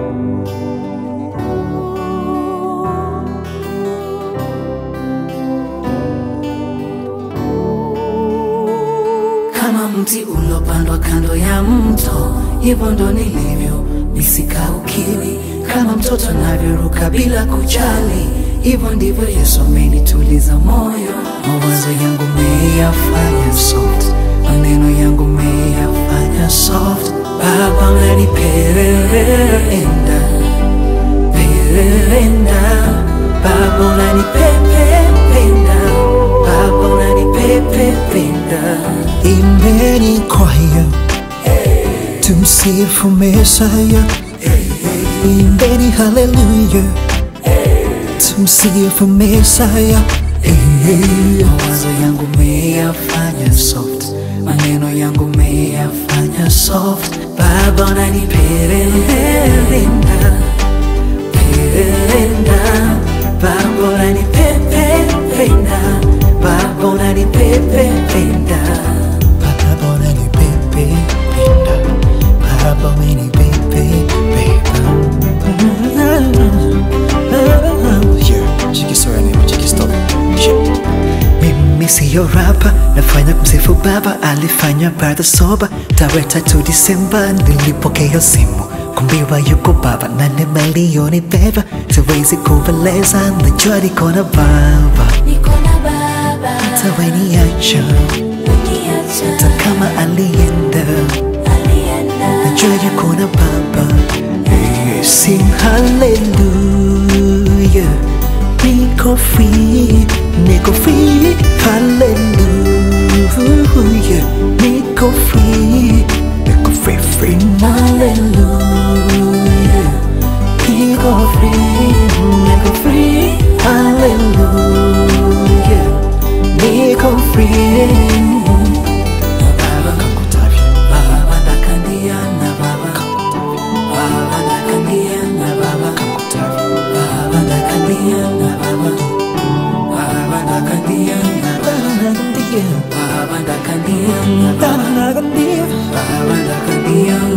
kama mti ulopandwa kando ya mto, hivyo ndo nilivyo, nisikaukiwi kama mtoto anavyoruka bila kujali, hivyo ndivyo Yesu amenituliza moyo. Mawazo yangu meyafanya soft, maneno yangu meyafanya soft. Baba unanipenda, penda, Baba unanipependa, Baba unanipependa. Imbeni kwaya tumsifu Mesaya, imbeni haleluya tumsifu Mesaya. Mawazo yangu meyafanya soft, maneno yangu meyafanya soft. Baba unanipenda, penda, Baba unanipependa, Baba unanipependa. Baba unanipepe penda, Baba umenipepe penda. Yeah, Chikisora name, Chikistop. Shit. Mimi siyo rapa, nafanya kumsifu Baba, alifanya baada soba. Tarehe tatu Disemba nilipokea simu kumbiwa yuko Baba na nimelioni beba, siwezi kueleza, najua niko na Baba, Niko na baba tawaniacha Niacha hata kama alienda alienda najua yuko na Baba. Hey, sing hallelujah, niko free, niko free, hallelujah, niko free, niko free, free, hallelujah, niko free, niko free, hallelujah, niko free. Baba Kakutavya. Baba ndakandia na Baba Baba ndakandia na Baba Baba ndakandia na Baba Baba ndakandia na Baba Baba ndakandia na Baba Baba ndakandia